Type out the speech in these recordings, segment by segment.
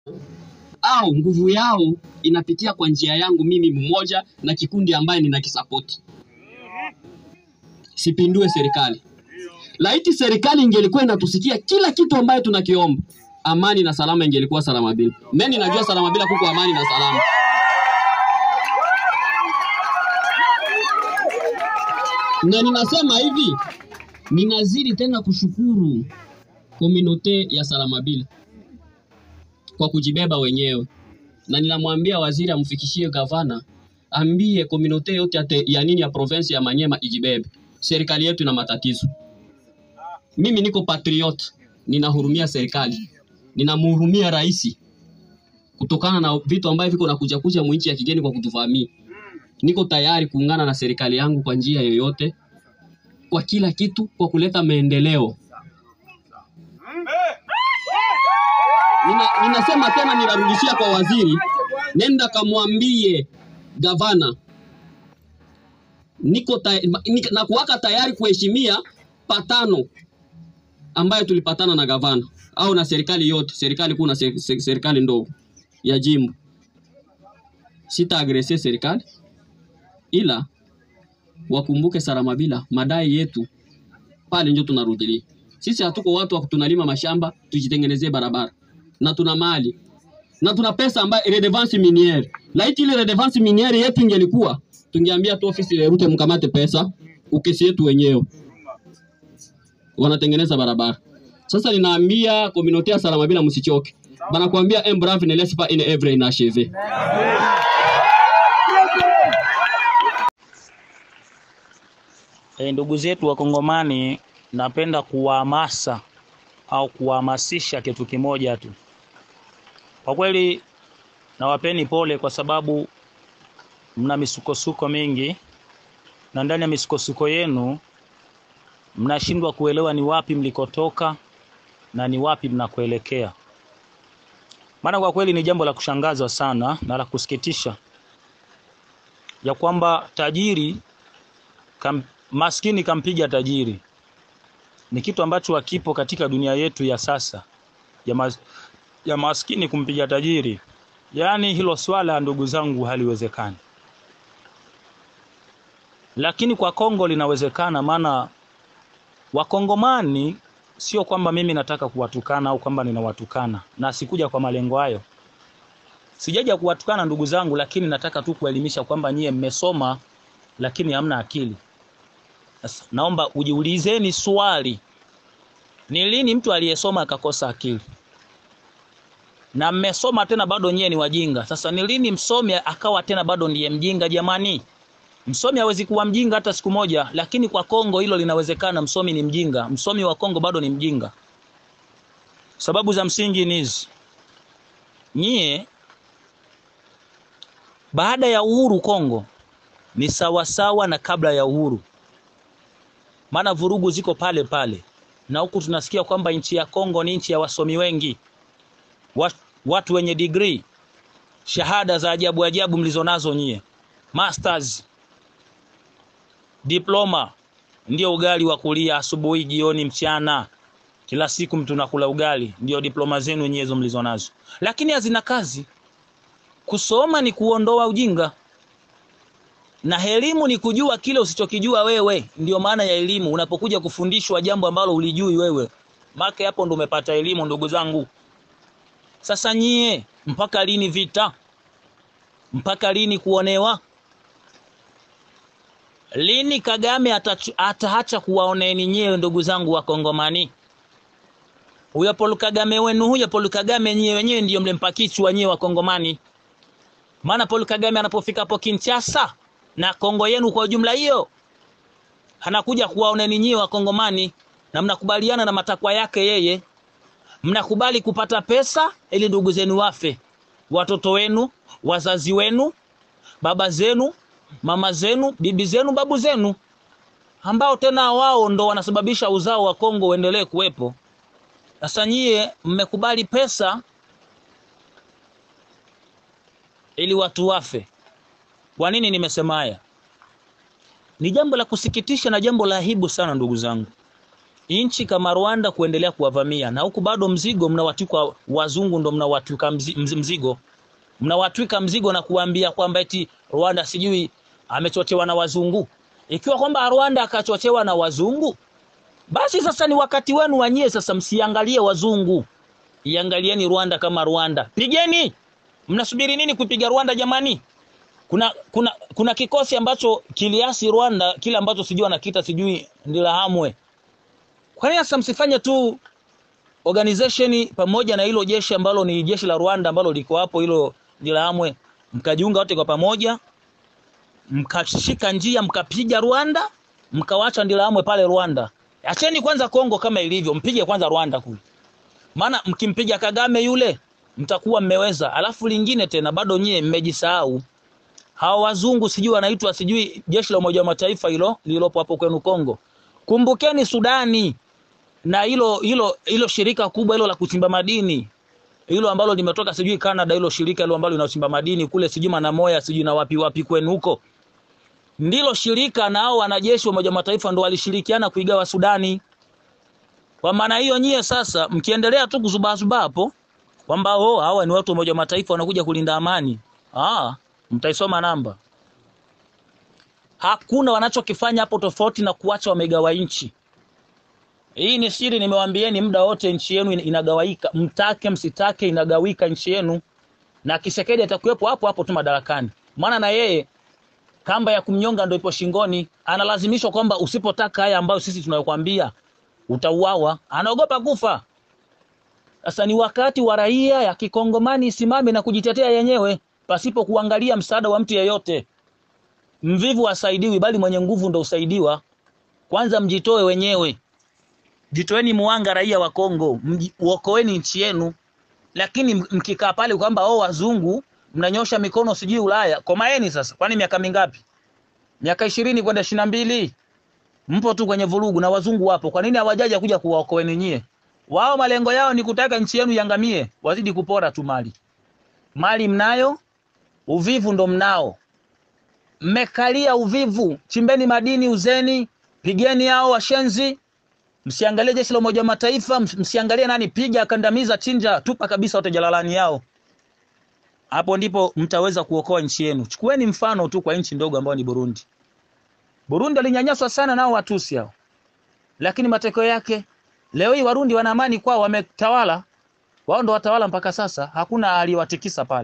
au nguvu yao inapitia kwa njia yangu mimi mmoja na kikundi ambaye ninakisapoti. Sipindue serikali. Laiti serikali ingelikuwa inatusikia kila kitu ambaye tunakiomba, amani na salama ingelikuwa salama bila. Mimi najua salama bila kuko amani na salama. Na ninasema hivi, ninazidi tena kushukuru kominote ya Salamabila kwa kujibeba wenyewe, na ninamwambia waziri amfikishie gavana, ambie kominote yote ya, te, ya nini ya province ya Manyema ijibebe. Serikali yetu ina matatizo. Mimi niko patriot, ninahurumia serikali, ninamhurumia rais kutokana na vitu ambavyo viko nakuja kuja mwinchi ya kigeni kwa kutuvamia. Niko tayari kuungana na serikali yangu kwa njia yoyote, kwa kila kitu, kwa kuleta maendeleo. Nina, ninasema tena, ninarudishia kwa waziri, nenda kamwambie gavana niko ta, nik, na kuwaka tayari kuheshimia patano ambayo tulipatana na gavana au na serikali yote, serikali kuu na se- se- serikali ndogo ya jimbo. Sita agrese serikali, ila wakumbuke Saramabila, madai yetu pale ndio tunarudilia. Sisi hatuko watu wa tunalima mashamba tujitengenezee barabara, na tuna mali na tuna pesa ambayo redevance miniere. Laiti ile redevance miniere yetu ingelikuwa, tungeambia tu ofisi ya Rute mkamate pesa, ukesi yetu wenyewe, wanatengeneza barabara. Sasa ninaambia communauté ya Salamabila msichoke, banakuambia un brave ne laisse pas une œuvre inachevée. E, ndugu zetu Wakongomani, napenda kuwahamasa au kuwahamasisha kitu kimoja tu. Kwa kweli nawapeni pole kwa sababu mna misukosuko mingi, na ndani ya misukosuko yenu mnashindwa kuelewa ni wapi mlikotoka na ni wapi mnakoelekea. Maana kwa kweli ni jambo la kushangaza sana na la kusikitisha ya kwamba tajiri kam, maskini kampiga tajiri ni kitu ambacho hakipo katika dunia yetu ya sasa ya, mas, ya maskini kumpiga tajiri. Yaani hilo swala ndugu zangu haliwezekani, lakini kwa Kongo linawezekana. Maana Wakongomani sio kwamba mimi nataka kuwatukana au kwamba ninawatukana, na sikuja kwa malengo hayo. Sijaja kuwatukana ndugu zangu, lakini nataka tu kuelimisha kwamba nyie mmesoma lakini hamna akili. Sasa naomba ujiulizeni swali, ni lini mtu aliyesoma akakosa akili? Na mmesoma tena bado nyie ni wajinga. Sasa ni lini msomi akawa tena bado ndiye mjinga? Jamani, msomi hawezi kuwa mjinga hata siku moja, lakini kwa Kongo hilo linawezekana. Msomi ni mjinga, msomi wa Kongo bado ni mjinga. Sababu za msingi ni hizi: nyie baada ya uhuru Kongo ni sawasawa na kabla ya uhuru, maana vurugu ziko pale pale, na huku tunasikia kwamba nchi ya Kongo ni nchi ya wasomi wengi, Wat- watu wenye degree, shahada za ajabu ajabu mlizonazo nyie, masters, diploma, ndio ugali wa kulia asubuhi, jioni, mchana, kila siku mtu nakula ugali, ndio diploma zenu nyie hizo mlizonazo, lakini hazina kazi. Kusoma ni kuondoa ujinga na elimu ni kujua kile usichokijua wewe. Ndio maana ya elimu. Unapokuja kufundishwa jambo ambalo ulijui wewe, make hapo ndo umepata elimu, ndugu zangu. Sasa nyie, mpaka lini vita? Mpaka lini kuonewa? Lini Kagame atachu- ataacha kuwaoneni nyewe, ndugu zangu wa Kongomani? Huyo Paul Kagame wenu, huyo Paul Kagame nyewe wenyewe ndio mlempa kichwa nyewe wa Kongomani. Maana Paul Kagame anapofika hapo Kinshasa na Kongo yenu kwa ujumla hiyo, anakuja kuwaoneni nyie Wakongomani na mnakubaliana na matakwa yake yeye, mnakubali kupata pesa ili ndugu zenu wafe, watoto wenu, wazazi wenu, baba zenu, mama zenu, bibi zenu, babu zenu, ambao tena wao ndo wanasababisha uzao wa Kongo uendelee kuwepo. Sasa nyie mmekubali pesa ili watu wafe. Kwa nini nimesema haya? Ni jambo la kusikitisha na jambo la aibu sana, ndugu zangu. nchi kama Rwanda kuendelea kuwavamia, na huku bado mzigo mnawatwika wazungu, ndo mnawatwika mzi- mzi- mzigo mnawatwika mzigo na kuambia kwamba eti Rwanda sijui amechochewa na wazungu. Ikiwa kwamba Rwanda akachochewa na wazungu, basi sasa ni wakati wenu wanyie sasa, msiangalie wazungu, iangalieni Rwanda kama Rwanda. Pigeni! Mnasubiri nini kupiga Rwanda jamani? Kuna kuna kuna kikosi ambacho kiliasi Rwanda, kile ambacho sijui anakita sijui Ndirahamwe. Kwa nini sasa msifanye tu organization pamoja na hilo jeshi ambalo ni jeshi la Rwanda ambalo liko hapo hilo Ndirahamwe, mkajiunga wote kwa pamoja, mkashika njia, mkapiga Rwanda, mkawacha Ndirahamwe pale Rwanda. Acheni kwanza Kongo kama ilivyo, mpige kwanza Rwanda kule, maana mkimpiga Kagame yule mtakuwa mmeweza. Alafu lingine tena, bado nyie mmejisahau hawa wazungu sijui wanaitwa sijui jeshi la Umoja wa Mataifa hilo lililopo hapo kwenu Kongo. Kumbukeni Sudani na hilo hilo hilo shirika kubwa hilo la kuchimba madini hilo ambalo limetoka sijui Canada, hilo shirika hilo ambalo linachimba madini kule sijui Manamoya sijui na wapi wapi kwenu huko, ndilo shirika na hao wanajeshi wa Umoja wa Mataifa ndo walishirikiana kuigawa Sudani. Kwa maana hiyo, nyie sasa mkiendelea tu kuzubazuba hapo kwamba oh, hawa ni watu wa Umoja wa Mataifa wanakuja kulinda amani, ah, mtaisoma namba. Hakuna wanachokifanya hapo tofauti na kuacha wamegawa nchi. Hii ni siri, nimewaambieni muda wote, nchi yenu ina- inagawaika, mtake msitake, inagawika nchi yenu, na Kisekedi atakuwepo hapo hapo tu madarakani, maana na yeye kamba ya kumnyonga ndio ipo shingoni. Analazimishwa kwamba usipotaka haya ambayo sisi tunayokwambia utauawa, anaogopa kufa. Sasa ni wakati wa raia ya kikongomani isimame na kujitetea yenyewe pasipo kuangalia msaada wa mtu yeyote. Mvivu hasaidiwi, bali mwenye nguvu ndo usaidiwa. Kwanza mjitoe wenyewe, jitoeni muanga, raia wa Kongo, mji- uokoeni nchi yenu. Lakini m- mkikaa pale kwamba oh, wazungu mnanyosha mikono sijui Ulaya, komaeni sasa. Kwani miaka mingapi? Miaka ishirini kwenda ishirini na mbili mpo tu kwenye vurugu na wazungu wapo. Kwa nini hawajaja kuja kuwaokoeni nyie? Wao malengo yao ni kutaka nchi yenu iangamie, wazidi kupora tu mali. Mali mnayo, uvivu ndo mnao. Mmekalia uvivu, chimbeni madini, uzeni, pigeni hao washenzi. Msiangalie jeshi la Umoja wa Mataifa, ms- msiangalie nani, piga, kandamiza, chinja, tupa kabisa wote jalalani yao. Hapo ndipo mtaweza kuokoa nchi yenu. Chukueni mfano tu kwa nchi ndogo ambayo ni Burundi. Burundi walinyanyaswa sana nao Watusi hao, lakini matokeo yake leo hii Warundi wana amani kwao, wametawala wao, ndo watawala mpaka sasa, hakuna aliyewatikisa pale.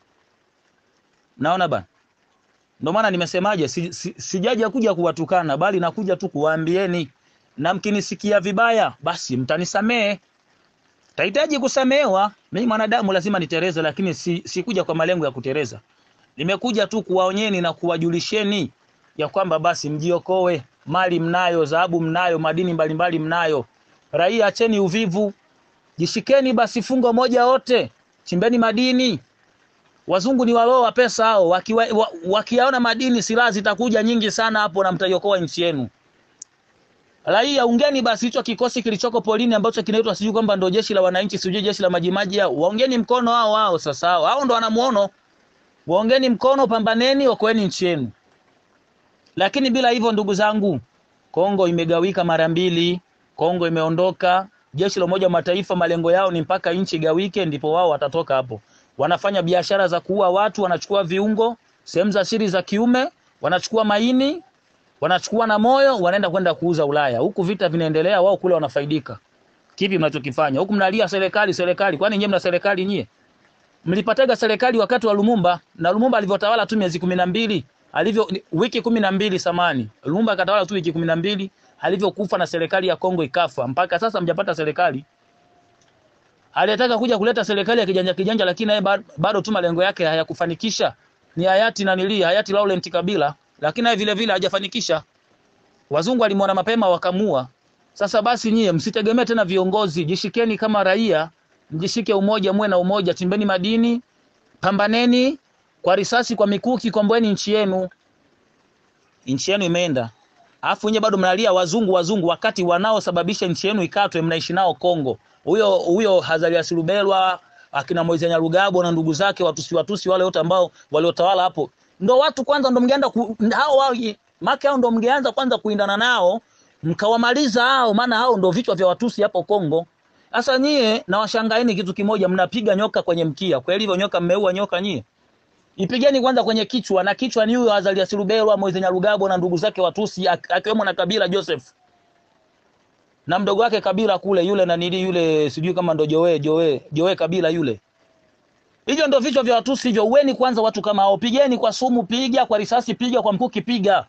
Naona bana, ndio maana nimesemaje, si, si, sijaja kuja kuwatukana, bali nakuja tu kuwaambieni, na mkinisikia vibaya, basi mtanisamehe. Tahitaji kusamehewa, mimi mwanadamu lazima nitereze, lakini si, sikuja kwa malengo ya kutereza. Nimekuja tu kuwaonyeni na kuwajulisheni ya kwamba basi mjiokoe, mali mnayo, dhahabu mnayo, madini mbalimbali mnayo. Raia, acheni uvivu, jishikeni basi fungo moja wote, chimbeni madini. Wazungu ni waloa pesa hao, wakiwa, wa, wakiyaona madini, silaha zitakuja nyingi sana hapo na mtaiokoa nchi yenu. Raia, ungeni basi hicho kikosi kilichoko polini ambacho kinaitwa sijui kwamba ndio jeshi la wananchi, sijui jeshi la majimaji hao. Waongeni mkono hao hao sasa hao. Hao ndo wanamuono. Waongeni mkono, pambaneni, okoeni nchi yenu. Lakini bila hivyo, ndugu zangu, Kongo imegawika mara mbili. Kongo imeondoka. Jeshi la Umoja wa Mataifa malengo yao ni mpaka nchi igawike, ndipo wao watatoka hapo. Wanafanya biashara za kuua watu, wanachukua viungo, sehemu za siri za kiume, wanachukua maini, wanachukua na moyo, wanaenda kwenda kuuza Ulaya. Huku vita vinaendelea, wao kule wanafaidika. Kipi mnachokifanya huku? Mnalia serikali, serikali. Kwani nyie mna serikali nyie? Mlipataga serikali wakati wa Lumumba na Lumumba alivyotawala tu miezi kumi na mbili alivyo ni- wiki kumi na mbili samani. Lumumba akatawala tu wiki kumi na mbili alivyokufa na serikali ya Kongo ikafa. Mpaka sasa mjapata serikali. Aliyetaka kuja kuleta serikali ya kijanja kijanja, lakini naye ba- bado tu malengo yake hayakufanikisha. Ni hayati na nili hayati Laurent Kabila, lakini naye vile vile hajafanikisha. Wazungu walimwona mapema wakamua. Sasa basi nyie msitegemee tena viongozi, jishikeni kama raia, mjishike umoja, muwe na umoja, chimbeni madini, pambaneni kwa risasi, kwa mikuki, komboeni nchi yenu. Nchi yenu imeenda, alafu nyie bado mnalia wazungu, wazungu, wakati wanaosababisha nchi yenu ikatwe mnaishi nao Kongo. Huyo huyo Hazarias Rubelwa, akina Moise Nyarugabo na ndugu zake watusi watusi wale wote ambao waliotawala hapo, ndo watu kwanza, ndo mngeenda ku, hao wao maki hao ndo mngeanza kwanza kuindana nao mkawamaliza hao, maana hao ndo vichwa vya Watusi hapo Kongo. Sasa nyie na washangaeni kitu kimoja, mnapiga nyoka kwenye mkia. Kweli hivyo nyoka, mmeua nyoka nyie? Ipigeni kwanza kwenye kichwa, na kichwa ni huyo Azarias Ruberwa, Moise Nyarugabo na ndugu zake Watusi, ak- akiwemo na Kabila Joseph na mdogo wake Kabila kule, yule na nili yule, sijui kama ndo Joe Joe Joe Kabila yule. Hivyo ndo vichwa vya Watusi hivyo. Uweni kwanza watu kama hao, pigeni kwa sumu, piga kwa risasi, piga kwa mkuki, piga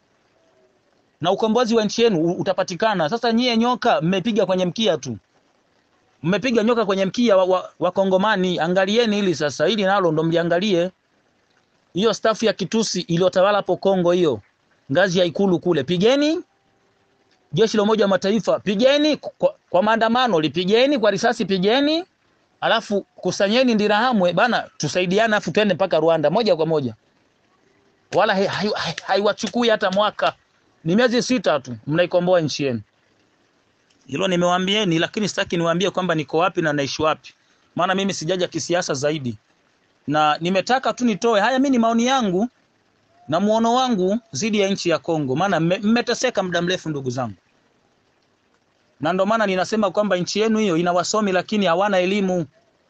na ukombozi wa nchi yenu u- utapatikana. Sasa nyie nyoka mmepiga kwenye mkia tu, mmepiga nyoka kwenye mkia wa, wa, wa Kongomani. Angalieni hili sasa, hili nalo ndo mliangalie. Hiyo stafu ya kitusi iliyotawala hapo Kongo, hiyo ngazi ya ikulu kule, pigeni. Jeshi la Umoja wa Mataifa pigeni kwa, kwa maandamano, lipigeni kwa risasi, pigeni, alafu kusanyeni Ndirahamwe bana, tusaidiane, afu twende mpaka Rwanda moja kwa moja, wala haiwachukui hai, hai, haiwachukui hata mwaka, ni miezi sita tu, mnaikomboa nchi yenu. Hilo nimewaambieni, lakini sitaki niwaambie kwamba niko wapi na naishi wapi, maana mimi sijaja kisiasa zaidi, na nimetaka tu nitoe haya. Mimi ni maoni yangu na muono wangu dhidi ya nchi ya Kongo, maana mme- mmeteseka muda mrefu ndugu zangu, na ndio maana ninasema kwamba nchi yenu hiyo ina wasomi lakini hawana elimu,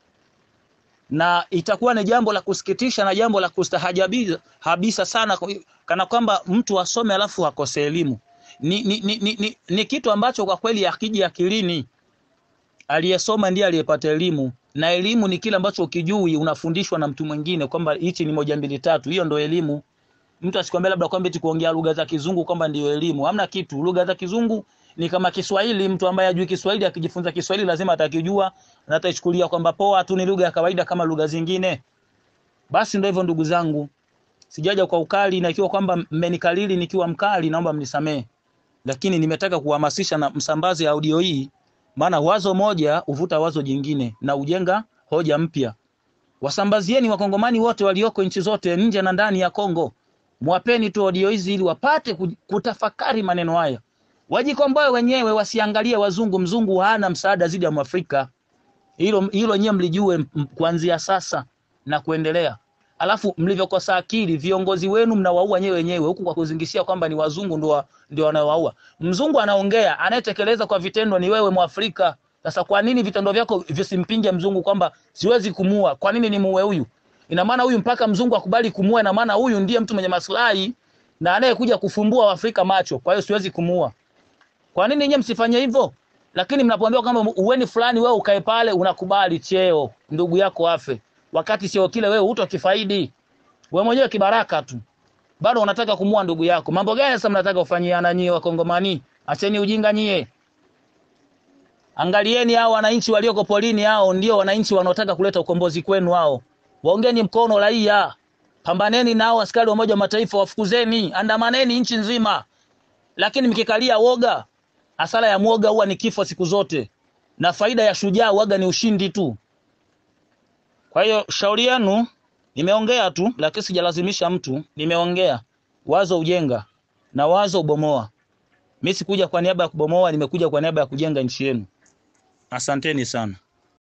na itakuwa ni jambo la kusikitisha na jambo la kustahajabiza habisa sana, kwa- kana kwamba mtu asome alafu akose elimu. Ni, ni, ni, ni, ni, ni kitu ambacho kwa kweli akiji akilini. Aliyesoma ndiye aliyepata elimu, na elimu ni kile ambacho ukijui unafundishwa na mtu mwingine kwamba hichi ni moja mbili tatu. Hiyo ndo elimu. Mtu asikwambia labda kwamba eti kuongea lugha za kizungu kwamba ndio elimu. Hamna kitu. Lugha za kizungu ni kama Kiswahili. Mtu ambaye hajui Kiswahili akijifunza Kiswahili lazima atakijua na ataichukulia kwamba poa tu, ni lugha ya kawaida kama lugha zingine. Basi ndio hivyo ndugu zangu, sijaja kwa ukali, na ikiwa kwamba mmenikalili nikiwa mkali, naomba mnisamee, lakini nimetaka kuhamasisha na msambaze audio hii, maana wazo moja huvuta wazo jingine na ujenga hoja mpya. Wasambazieni wakongomani wote walioko nchi zote nje na ndani ya Kongo, mwapeni tu audio hizi ili wapate ku- kutafakari maneno haya, wajikomboe wenyewe, wasiangalie wazungu. Mzungu hana msaada zidi ya Mwafrika. Hilo hilo nyewe mlijue m- kuanzia sasa na kuendelea. Alafu mlivyokosa akili, viongozi wenu mnawaua nyewe wenyewe, huku kwa kuzingishia kwamba ni wazungu ndio wa- ndio wanaowaua. Mzungu anaongea, anayetekeleza kwa vitendo ni wewe Mwafrika. Sasa kwa nini vitendo vyako visimpinge mzungu kwamba siwezi kumua? Kwa nini nimuue huyu? Ina maana huyu mpaka mzungu akubali kumua, ina maana huyu ndiye mtu mwenye maslahi na anayekuja kufumbua Waafrika macho. Kwa hiyo siwezi kumua. Kwa nini nyinyi msifanye hivyo? Lakini mnapoambiwa kwamba uweni fulani, wewe ukae pale, unakubali cheo ndugu yako afe, wakati cheo kile wewe hutokifaidi. Wewe mwenyewe kibaraka tu, bado unataka kumua ndugu yako. Mambo gani sasa mnataka kufanyiana nyie Wakongomani? Acheni ujinga nyie. Angalieni hao wananchi walioko polini, hao ndio wananchi wanaotaka kuleta ukombozi kwenu. Hao waongeni mkono raia, pambaneni nao askari wa Umoja wa Mataifa, wafukuzeni, andamaneni nchi nzima. Lakini mkikalia woga, hasara ya mwoga huwa ni kifo siku zote, na faida ya shujaa waga ni ushindi tu. Kwa hiyo shauri yenu, nimeongea tu, lakini sijalazimisha mtu. Nimeongea wazo ujenga na wazo ubomoa. Mimi sikuja kwa niaba ya kubomoa, nimekuja kwa niaba ya kujenga nchi yenu. Asanteni sana.